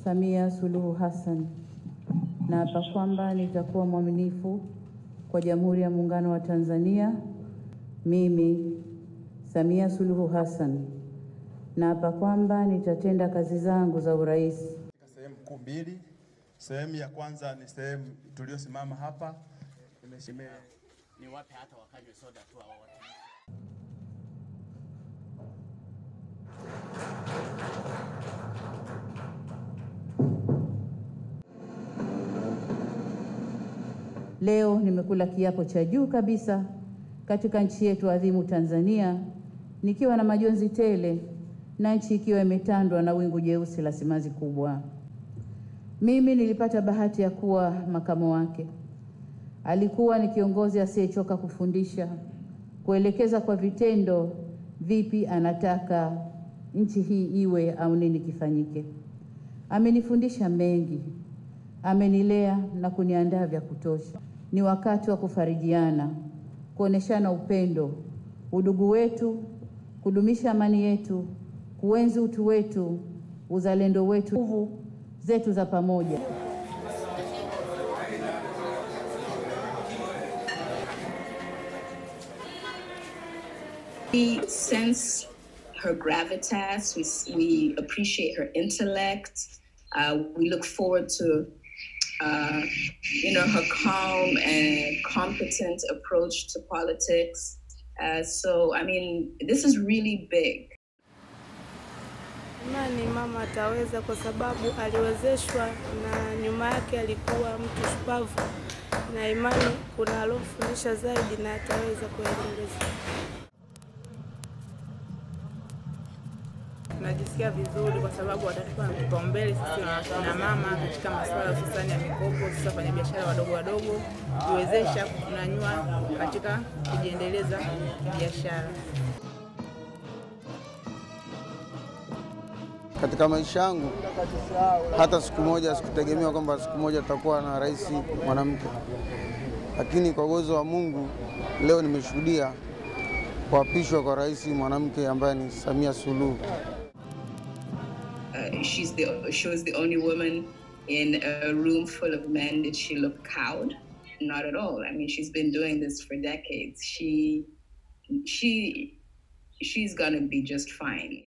Samia Suluhu Hassan, naapa kwamba nitakuwa mwaminifu kwa Jamhuri ya Muungano wa Tanzania. Mimi Samia Suluhu Hassan naapa kwamba nitatenda kazi zangu za urais katika sehemu kuu mbili. Sehemu ya kwanza ni sehemu tuliyosimama hapa, imeshime ni wape hata wakanywe soda tu hao watu. Leo nimekula kiapo cha juu kabisa katika nchi yetu adhimu Tanzania, nikiwa na majonzi tele na nchi ikiwa imetandwa na wingu jeusi la simanzi kubwa. Mimi nilipata bahati ya kuwa makamo wake. Alikuwa ni kiongozi asiyechoka kufundisha, kuelekeza kwa vitendo vipi anataka nchi hii iwe au nini kifanyike. Amenifundisha mengi, amenilea na kuniandaa vya kutosha. Ni wakati wa kufarijiana, kuoneshana upendo, udugu wetu, kudumisha amani yetu, kuenzi utu wetu, uzalendo wetu, nguvu zetu za pamoja. We sense her gravitas. We, we appreciate her intellect. Uh, we look forward to, uh, you know, her calm and competent approach to politics. Uh, so, I mean, this is really big. Imani mama ataweza kwa sababu aliwezeshwa na nyuma yake alikuwa mtu shupavu, na imani kuna alofundisha zaidi na ataweza kuendeleza. Tunajisikia vizuri kwa sababu watatupa kipaumbele sisi na mama katika masuala hususani ya mikopo, sasa fanya biashara wadogo wadogo, kuwezesha kutunanyua katika kujiendeleza biashara. Katika maisha yangu hata siku moja sikutegemea kwamba siku moja tutakuwa na rais mwanamke, lakini kwa uwezo wa Mungu leo nimeshuhudia kuapishwa kwa rais mwanamke ambaye ni Samia Suluhu. Uh, she's the she was the only woman in a room full of men. Did she look cowed? Not at all. I mean, she's been doing this for decades. She she she's gonna be just fine.